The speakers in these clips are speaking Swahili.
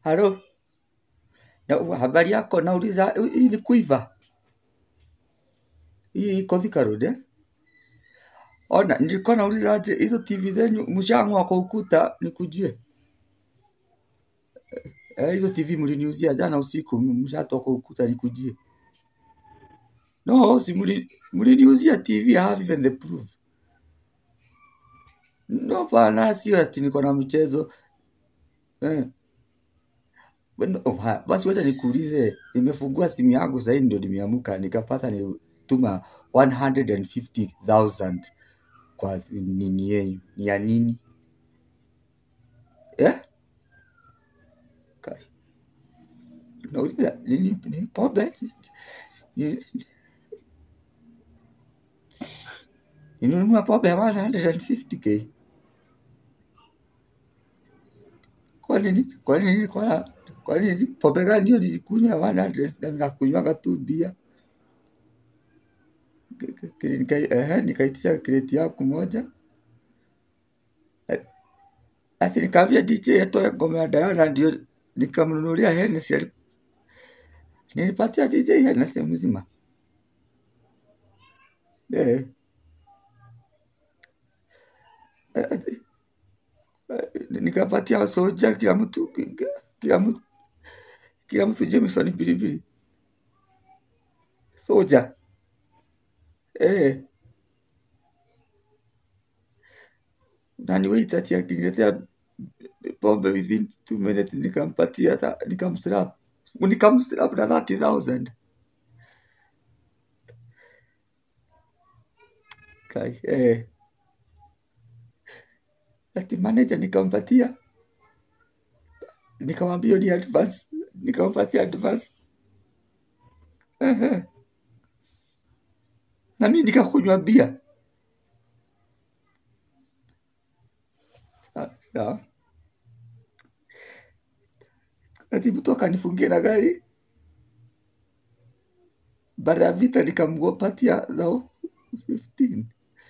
Halo, Na- habari yako? Nauliza, hii ni kuiva hii iko Thika Road eh? Ona, nilikuwa nauliza aje hizo TV zenyu mshang'oa kwa ukuta nikujue. Eh, hizo TV mliniuzia jana usiku mshatoa kwa ukuta nikujie. No, si mli- mliniuzia TV, I have even the proof. No bana, sio ati niko na mchezo eh. Bueno, oh, ha, basi wacha nikuulize, nimefungua simu yangu sasa ndio nimeamka nikapata nituma 150,000 kwa nini yenu. Ni ya nini? Eh? Kai. Nauliza nini ni pombe? Ni- Ninunua pombe ya 150k. Kwa nini? Kwa nini? Kwa kwa nini pombe gani hiyo nilikunywa ya 100 na nakunywaga tu bia? Nika- eh, nikaitisha kreti yangu moja. Eh, Ati nikaambia DJ atoe ngoma ya Diana ndio nikamnunulia Hennessy. ali- Nilipatia DJ Hennessy mzima. Eh, eh, eh, nikapatia soja kila mtu kila mtu kila mtu Jameson pilipili. Soja. Eh, na ni wait ati akiniletea pombe within two minutes nikampatia tha- nikamslap. Nikamslap na 30,000. Kai, eh. Ati manager nikampatia nikamwambia hiyo ni advance, nikampatia advance. Ehe. Na mimi nikakunywa bia. Sa- Sawa. Ati mtu akanifungia na gari. Baada ya vita nikamgopatia thao 15.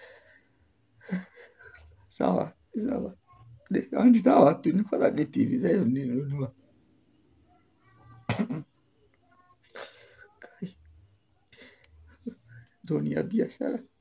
Sawa, sawa. Ni ni sawa tu, nilikuwa nadhani TV zao nilinunua. Kai, ndio ni ya biashara.